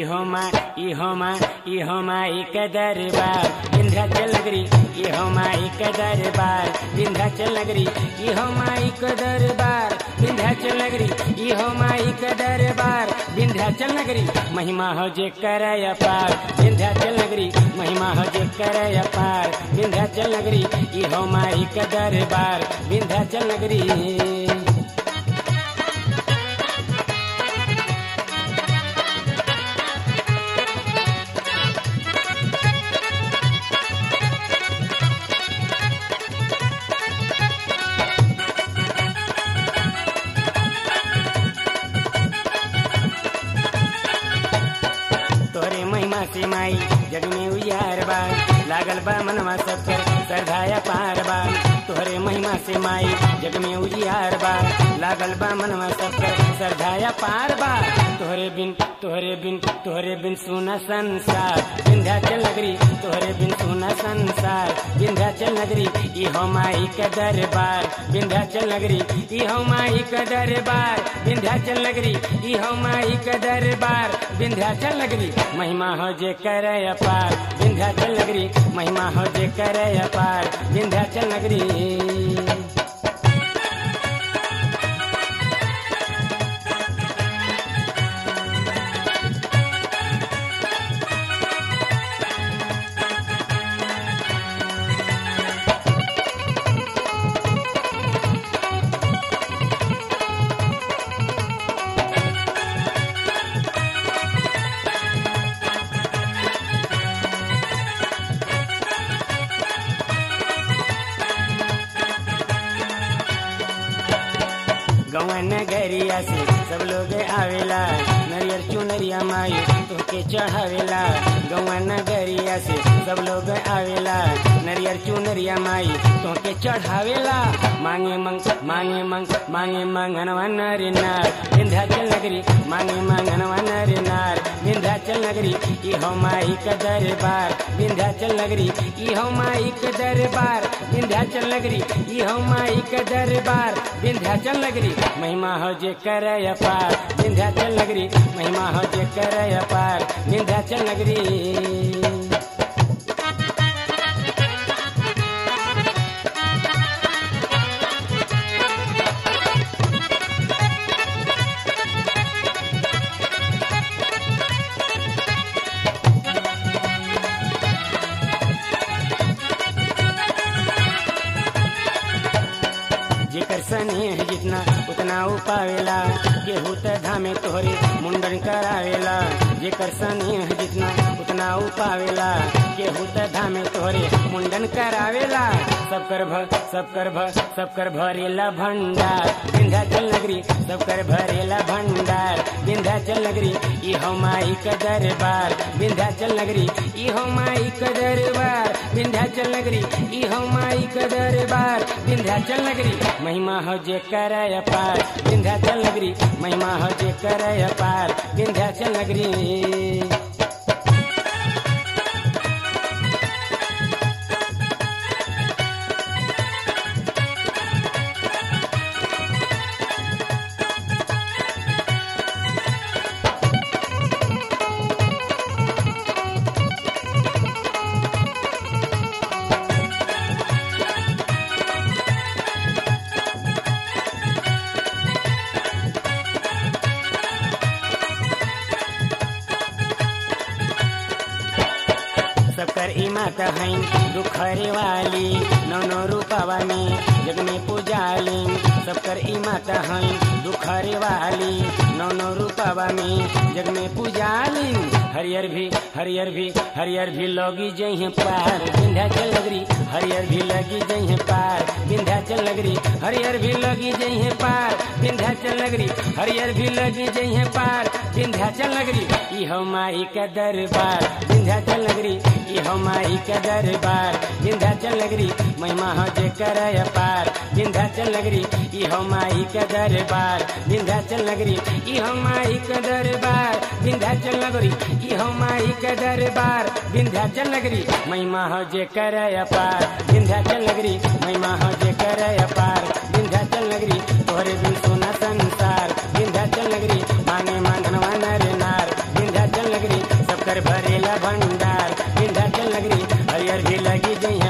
इहो माँ इहो माँ इहो माई के दरबार विंध्याचल नगरी इहो माई के दरबार विंध्याचल नगरी इहो माई के दरबार विंध्याचल नगरी इहो माई के दरबार विंध्याचल नगरी महिमा हो जे करय पार विंध्याचल नगरी महिमा हो जे करय पार विंध्याचल नगरी इहो माई के दरबार विंध्याचल नगरी तोरे महिमा से माई जग में उजियार बा लागल बा मनवा सबकर श्रद्धाया पार बा तोहरे महिमा से माई जग में उजियार बा लागल बा मनवा सबकर श्रद्धाया पार बा तोहरे बिन तोहरे बिन तोहरे बिन सुना संसार विंध्याचल नगरी तोहरे बिन सुना संसार विंध्याचल नगरी इहो माई के दरबार विंध्याचल नगरी इहो माई के दरबार विंध्याचल नगरी इहो माई के दरबार विंध्याचल नगरी महिमा हो जे करे अपार विंध्याचल नगरी महिमा हो जे करे अपार विंध्याचल नगरी गवन नगरिया से सब लोग आवेला नरियर चुनरिया माई तोके चढ़ावेला गवन नगरिया से सब लोग आवेला नरियर चुनरिया माई तोके चढ़ावेला मांगे मंग मांगे मंग मांगे मंगनवा नर नार विंध्याचल नगरी मांगे मंगनवा नर नार विंध्याचल नगरी इहो माई का दरबार विंध्याचल नगरी इहो माई का दरबार विंध्याचल नगरी इहो माई का दरबार विंध्याचल नगरी महिमा हो जे करय पार विंध्याचल नगरी महिमा हो जे करय पार विंध्याचल नगरी जेकर स्नेह जितना उतना उ पावेला केहू त धामे तोहरे मुंडन करावेला जेकर स्नेह जितना उतना उ पावेला केहू त धामे तोहरे मुंडन करावेला सब कर भ सब कर भ सब कर भरेला भंडार विंध्याचल नगरी सब कर भरेला भंडार विंध्याचल नगरी इहो माई का दरबार विंध्याचल नगरी इहो माई का दरबार विंध्याचल नगरी इहो माई का दरबार विंध्याचल नगरी महिमा हो जे करय पार विंध्याचल नगरी महिमा हो जे करय पार विंध्याचल नगरी सबकर इमात हईन दुखरे वाली नौ नौ रूपवा में जग में पूजाली सबकर इमात हईन दुखरे वाली नौ नौ रूपवा में जग में पूजाली हरियर भी हरियर भी हरियर भी लोगी जही पार विंध्याचल नगरी हरियर भी लगी जही पार विंध्याचल नगरी हरियर भी लगी जही पार विंध्याचल नगरी हरियर भी लगी जही पार विंध्याचल नगरी इहो माई का दरबार विंध्याचल नगरी इहो माई का दरबार विंध्याचल नगरी महिमा हो जे करय पार विंध्याचल नगरी इहो माई का दरबार विंध्याचल नगरी इहो माई का दरबार विंध्याचल नगरी इहो माई का दरबार विंध्याचल नगरी महिमा हो जे करय पार विंध्याचल नगरी महिमा हो जे करय पार विंध्याचल नगरी तोहरे बिन सोना संसार विंध्याचल नगरी मांगे मांगनवा नर नार विंध्याचल नगरी जी जई